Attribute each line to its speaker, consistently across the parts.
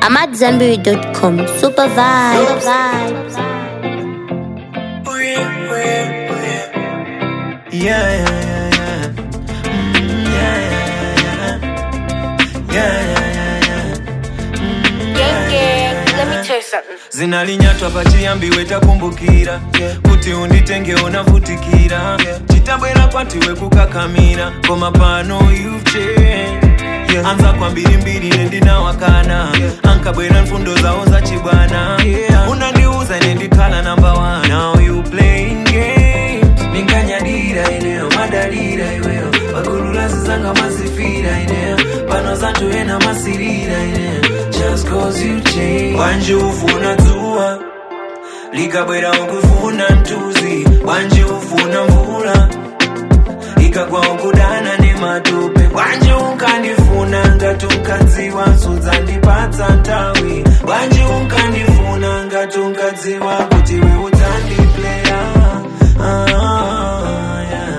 Speaker 1: AmadZanbury.com. Super vibes. Super vibes.
Speaker 2: Oh yeah, oh yeah, oh yeah. Yeah, yeah, yeah, yeah. Mm, yeah, yeah, yeah, yeah. Yeah, yeah, yeah, yeah.
Speaker 3: Gang, gang, let me tell you something.
Speaker 2: zinalinyatwa pachiyambiwe takumbukira kuti unditenge unavutikira chitabwera kwatiwe kukakamira koma pano you've changed. anza kwa mbirimbiri nendinawakana ankabwera mfundo zawo zachibwana unandiuza nendikhala namba 1 now you playing games minkanyadira ineyo madalira iweyo pakululazi zanga mazifira ineyo pano zanthu ena masirira ineyo just cause you change wanje ufuna dzuwa likabwera ukufuna mtuzi wanje ufuna mvula ikagwa ukudana nematope wanje unkandifuna ngati unkadziwa sudzandipatsa nthawi wanje unkandifuna ngati unkadziwa kuti we udzandipleya ah, yeah.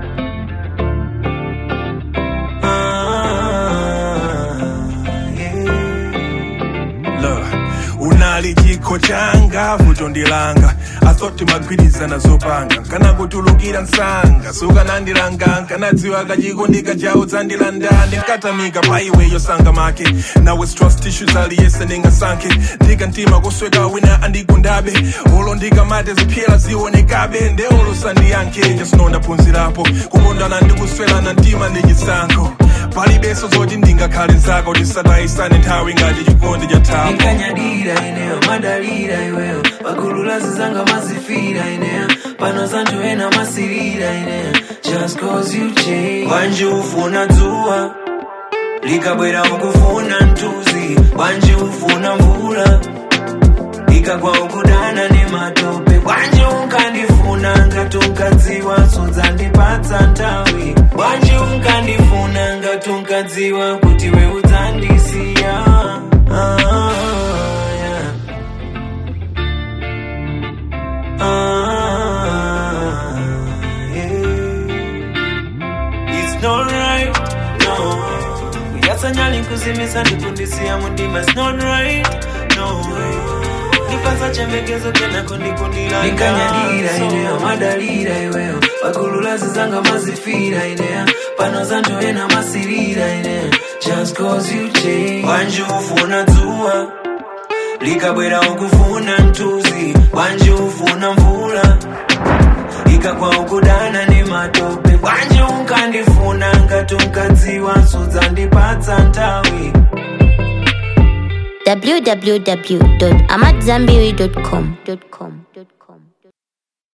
Speaker 2: ah, yeah.
Speaker 4: Look, unali chikho changa vuto ndilanga asoti magwirizana zopanga nkanakutulukira msanga sukanandilanga nkanadziwa kachikondika chawo dzandilanda ndinkatamika pa iweyo sanga make nawe trust issues aliyese ndingasankhe ndikantima kusweka wina andigundabe olo ndikamate ziphyela zionekabe ndeolo sandiyankhe jasino ndaphunzirapo kukondana ndikuswelana mtima ndi chisankho palibenso zoti ndingakhale zako tisatayisane nthawi ngati chikondi cha thapo
Speaker 2: inkanyadira ineyo madalira iweyo pakululazi zanga mazifira ineyo pano zanthu ena masirira ineyo just cause you change wanje ufuna dzuwa likabwera ukufuna mtuzi wanje ufuna mvula ikagwa ukudana nematope wanje unkandifuna ngati unkadziwa sudzandipatsa nthawi wanje unkandifuna ngati unkadziwa kuti we udzandisiya ah, yeah. ah, yeah. It's not right, no. Kuyasanyali kuzimisa ndikundisiya mundima It's not right, no. Nipasa chembekezo kena kundikundila Nikanyadira ineyo madalira iweyo Pakululazi zanga mazifira ineyo Pano zanthu ena masirira ineyo Just cause you change Wanje ufuna dzuwa likabwera ukufuna mtuzi wanje ufuna mvula ikagwa ukudana nematope wanje unkandifuna ngati unkadziwa sudzandipatsa nthawi
Speaker 1: www.amadzanbury.com.